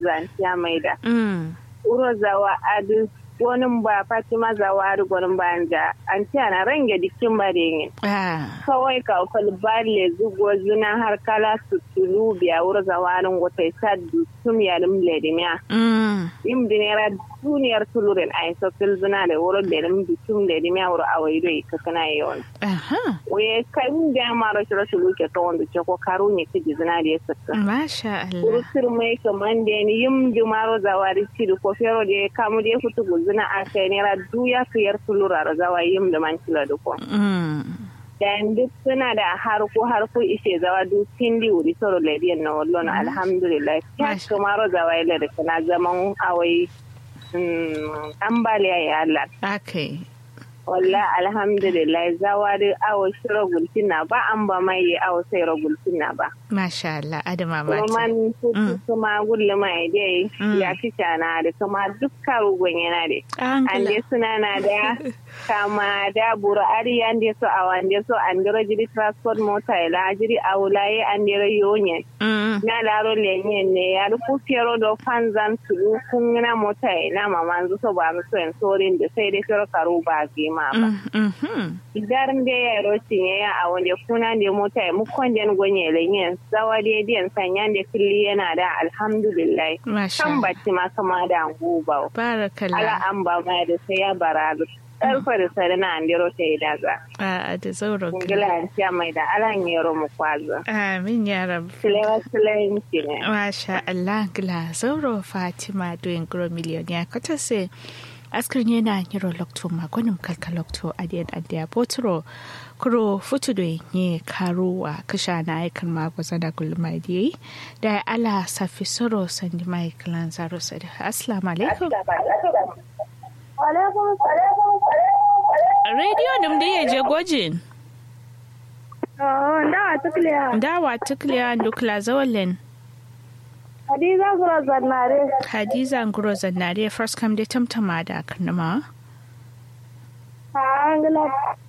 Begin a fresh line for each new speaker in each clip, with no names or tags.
zantiya mai da
Mm.
uro zawa adu gonin ba fatima zawa adu gonin ba anja an ce ana range dikin bare ne
Ah.
kawai ka fal balle zugo zuna har kala su tulu biya wuro zawa adu gotai saddu tum ya dum ledimiya
Mm.
im dinera duniyar tulurin ay so fil zuna da wuro da dum tum ledimiya wuro awaido ikakana yon
Aha.
we kan da maro shiro shulu ke to wanda ce ko karu ne kiji zina da ya saka
Masha Allah.
urusir mai kaman da ni yim jumaro zawari ciri ko fero da kamu da futu guzuna a kai ne ra duya fiyar tulura ra zawa yim da man kila da ko
Mm.
dan duk suna da harko harko ishe zawa du tindi wuri soro lediyan na wallo na alhamdulillah ya
Masha.
kamaro zawa ila da kana zaman awai mm, ambaliya ya Allah
Okay.
walla alhamdulillah zawari awo shiro gultina ba an ba mai awo sai ro gultina ba
Masha Allah. Adama
kuma
mata.
man kuku kuma gulle mai dai
Mm.
ya fi na da kuma dukkan rugun yana da an
Angela.
dai suna na da kama da buru ari an dai so a wande so an dira jiri transport mota ila jiri a wulaye an dira yonye
Mm.
na laro lenye ne ya rufu fiyaro da fanzan tulu kun na mota ila mamanzu so ba mu so en sorin da sai dai fiyaro karu ba ge ma ba
Mm. Mhm.
idan da ya rotin ya ya a wanda kuna da mota ya mukon den gonye lenyen zawa da diyan sanya da kulli yana da alhamdulillah
Masha
kan
Allah.
bacci ma kama da guba ala
Barakallah.
an ba ma da sai ya bara karfa da sai na andiro ta yi da za
A da zauren
ngila an ciya mai da ala yero mu kwazo
Amin ya rabu.
silewa silewa ne
Masha Allah gila zauro Fatima doyin gro miliyon ya kata se askrin yana yiro lokto magonim kalka lokto adiyan adiya botro kuro futu do ye karuwa kasha na aikan magwaza da gulma diye da ala safi soro sandi mai kalan zaro sadi assalamu alaikum radio nim da ya je gwajin
da tukliya
dawa tukliya dukla zawalin
hadiza gura zannare
hadiza nguro zannare first come da tamtama da karnama
ha ngila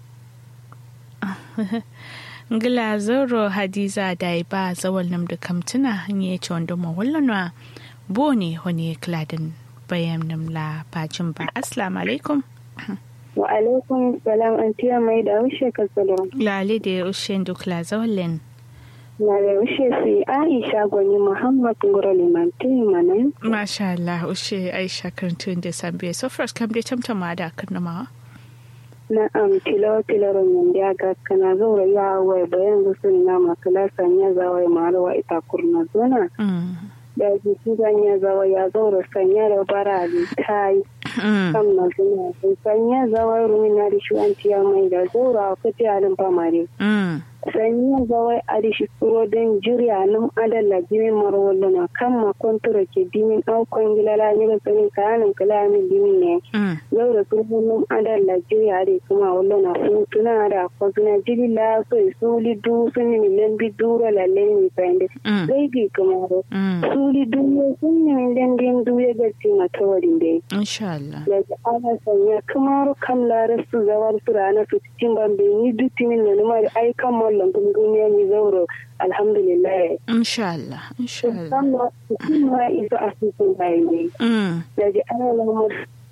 ngila zoro hadiza da ba zawal nam da kamtuna hanye ce wanda ma wallana bo ne wani kladin bayan nam la bacin ba assalamu alaikum
wa alaikum salam an tiya mai da wushe ka salon
lale da ya ushe dukla zawalin
na da wushe su aisha gwani muhammad ngura limanti manan
masha Allah ushe aisha karantun da sambe so first kam da tamtama da karnama
na am tilo tilo ron ya ga kana zaura ya wai bayan gusun na makala sanya zawai marwa ita kurna zona
Mm.
da jiki sanya zawa ya zaura sanya da bara da tai
Mm.
kan na zuna sanya zawai rumina da shi an tiya mai da zaura ka ti alin famare
Mm.
sanya zawai adishi kuro don jirya nan adalla jimin marwallo na kan makontura ke dimin aukon gilala ne da tsanin kayanin kalamin dimin ne
Mm.
yau da sun hannun adar Najeriya da kuma wallo na hutuna da kwazuna jiri la so suli du sun yi milen bi dura lalle ni fende
Mm.
zai bi kuma da
Mm.
suli du ya sun yi milen din du ya gaci matawarin da
insha Allah
da ga ana sanya kamar kam lara su zawar su rana su cikin bambe ni duk timin da numa da ai kan mallon kun duniya ni zauro alhamdulillah
insha Allah insha Allah
musamman kuma isa asusun bayan ne
Mm.
da ji ana lamar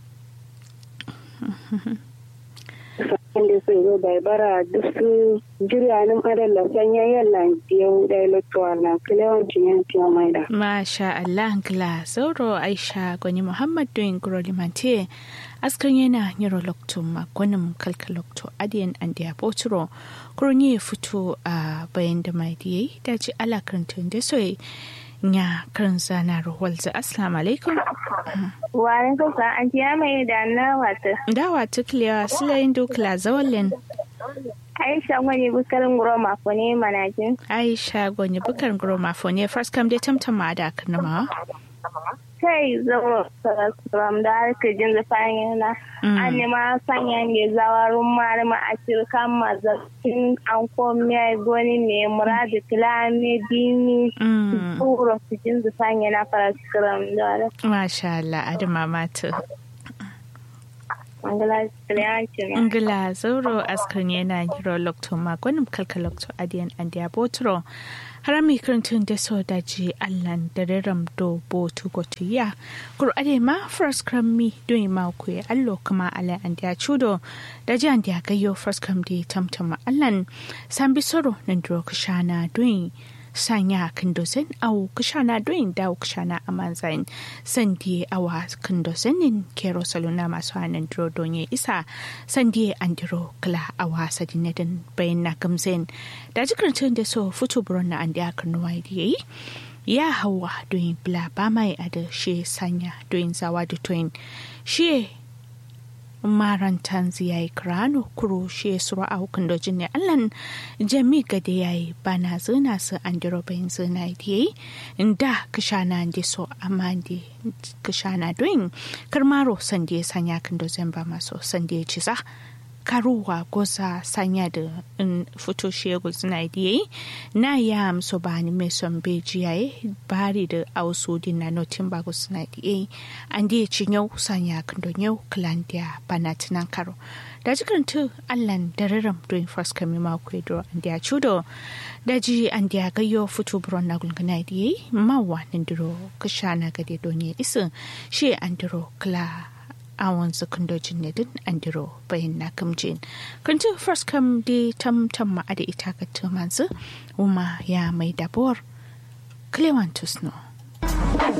da su zo bai bara duk su jiryanin adalla sanya yalla yau da electoral na kilewancin yankin maida.
Masha Allah gla zauro Aisha gwani Muhammad doyin guroli mante askar yana yiro lokto ma gwanin kalka lokto adiyan an da boturo kurni ya fito a bayan da mai diye da ji ala karantun da soyi nya karin zana ruwalza assalamu alaikum
Wani kusa an tiya mai da na wata.
dawa tukliya silayin dukla zawalin
Aisha wani bukarin guro mako ne manajin.
Aisha gwani bukar guro mafone first kam dai tamtama da karnama
Kai zama from da aka jin zafin yana. An nema sanya ne zawarun marima a cirkan mazakin an komiya goni ne muradu kilame dini. Tsoro su jin zafin yana fara cikin da
Masha Allah adama matu
Angala Trianci na.
Ngila zauro askar yana yiro lokto magonim kalka lokto adiyan andiya botro harami kirintun da so daji allan da riram do bo tugotiya kur ade ma first cram mi doing ma ku allo kuma ala an dia chudo daji an dia gayo first cram di tamtama allan sambi soro nan dro kashana doing sanya kandosen au kashana doing da kashana amanzain sandi awa kandosenin kero saluna masu hanan dro donye isa sandi andiro kala awa sadinedin bayan na gamzen da jikarcin da so fito buron na andi akan nuwa yi ya hawa doing bla ba mai a da shi sanya doing zawa da toyin shi marantan ziyai krano kuro shi sura a hukun dojin ne allan jami gade yayi bana zina su an diro bayin zina yi da kishana ndi so amma ndi kishana doing karmaro sande sanya kan dozin ba maso sande ci sa karuwa goza sanya da in fito shegul suna yi na ya amso ba ni mai son beji yayi bari da ausu din na notin ba suna yi an da ci yau sanya kan don yau kalandiya bana tunan karo da jikin tu allan da raram doing first kami ma ku do an da chudo da ji an da gayo fito buron na gulgana da yi mawa nan duro kashana gade don ya isa shi an duro kala awon sakandojin ne din an diro bayan na kamjin kan ci first kam di tam tam ma da ita ka tumansu kuma ya mai dabor clewantus no